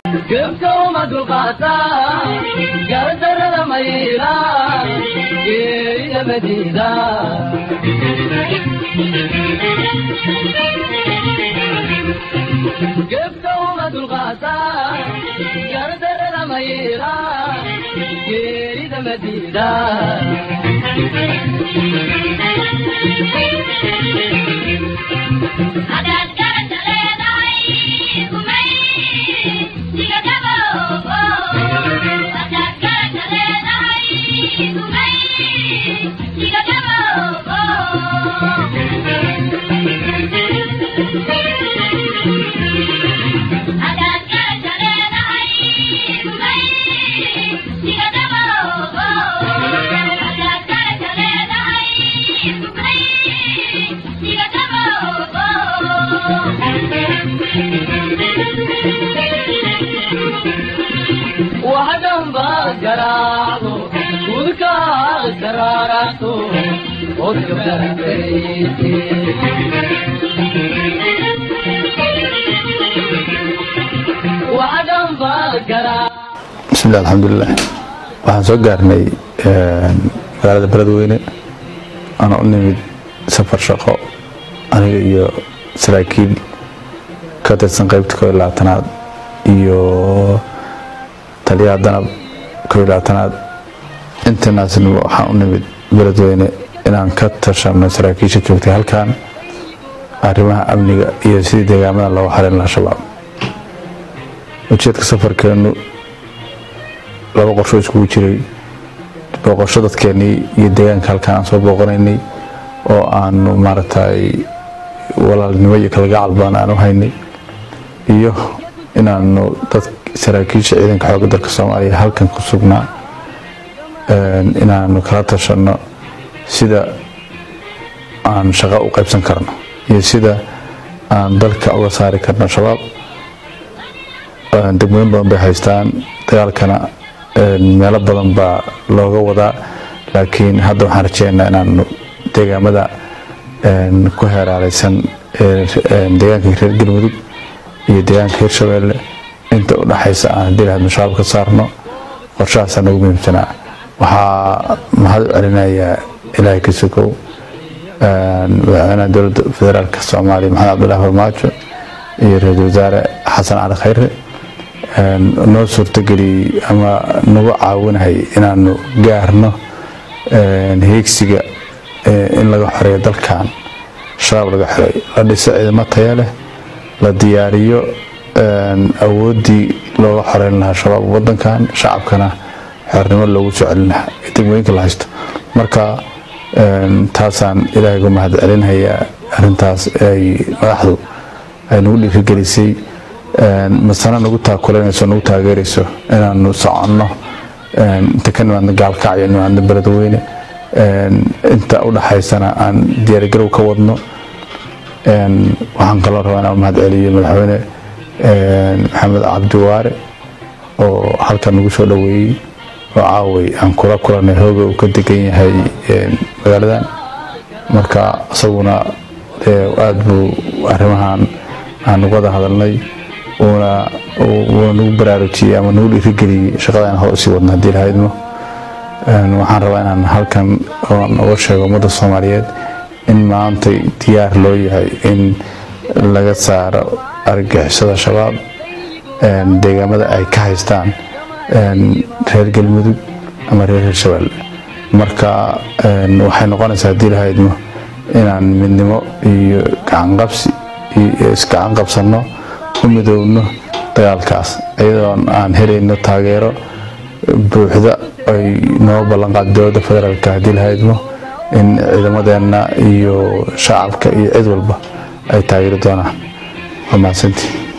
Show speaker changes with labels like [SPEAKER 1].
[SPEAKER 1] gebka uma dulqaataa gardarada mayla geerida madiida gebka uma dulqaataa gardarada mayla geerida madiida
[SPEAKER 2] Hadaad garanta leedahay kumay diga gaboobo Hadaad garanta leedahay kumay diga gaboobo Hadaad garanta leedahay kumay diga gaboobo Hadaad garanta leedahay kumay diga gaboobo
[SPEAKER 1] waxdhanba garaacdo udka karaaraato odka baratayte waxdhanba garaac
[SPEAKER 3] bismillahi alxamdulilah waxaan soo gaarnay magaalada beledweyne ana u nimid safar shaqo aniga iyo saraakiil ka tirsan qaybta koo iyo labaatanaad iyo taliyaha danab koo iyo labaatanaad intanaasna waxaan u nimid beledweyne inaan ka tashano saraakiisha joogtay halkan arrimaha amniga iyo sidii deegaamada looga xarin lahaa shabaab ujeedka safarkeenu laba qorsho iskugu jiray booqosho dadkeenii iyo deegaanka halkaan aan soo booqanaynay oo aanu maaragtay walaalnimo iyo kalgacal badan aan u haynay iyo inaanu dad saraakiisha ciidanka xoogga dalka soomaaliya halkan ku sugnaa inaanu kala tashano sida aan shaqo u qaybsan karno iyo sida aan dalka uga saari karno shabaab degmooyin badan bay haystaan dagaalkana meelo badan baa looga wadaa laakiin hadda waxaan rajeynaynaa inaanu deegaamada ku heeraaleysan deegaanka reer galmudug iyo deegaanka hirshabeelle inta u dhaxaysa aan haddii lahadno shabaab ka saarno qorshahaasaa nagu muhiimsanaa waxaa mahad u celinayaa ilaahay ka sokow madaxweynaha dowladda federaalk soomaaliya maxamed cabdulaahi farmaajo iyo ra-iisul wasaare xasan cali khayre noo suurtageliyey ama nagu caawinahay inaanu gaarno heegsiga in laga xoreeyo dalkan shabaab laga xoreeyo la dhiso ciidamo taya leh la diyaariyo awooddii looga xoreyn lahaa shabaab wadankan shacabkana xornimo loogu soo celin lahaa ee degmooyinka la haysto marka taasaan ilaahay uga mahad celinhayaa arintaas ay madaxdu ay nagu dhiirigelisay masana nagu taakulanayso nagu taageerayso inaanu soconno inta ka nimaadno gaalkacyo nimaadno beledweyne inta u dhaxaysana aan diyaargarow ka wadno waxaan kaloo rabaa inaan mahad celiyo madaxweyne maxamed cabdiwaare oo halkan nagu soo dhoweeyey oo caaway aan kula kulanay hooga uu ka degan yahay magaaladan marka isaguna aada buu arrimahan aan uga wada hadalnay uuna uuna nagu baraarujiyey ama nagu dhiirigeliyey shaqada aan hor usii wadno haddii lahaydmo waxaan rabaa inaan halkan oon uga sheego ummadda soomaaliyeed in maantay diyaar loo yahay in laga saaro argagixisada shabaab deegaamada ay ka haystaan reer galmudug ama reer hirshabeelle marka waxay noqonaysaa haddii lahaydmo inaan midnimo iyo gacanqabsi iyo isgacan qabsanno u midoowno dagaalkaas iyadoon aan helayno taageero buuxda ay noo ballanqaad dowladda federaalk haddii lahaydmo in ciidamadeenna iyo shacabka iyo cid walba ay taageeri doonaan waa mahadsantii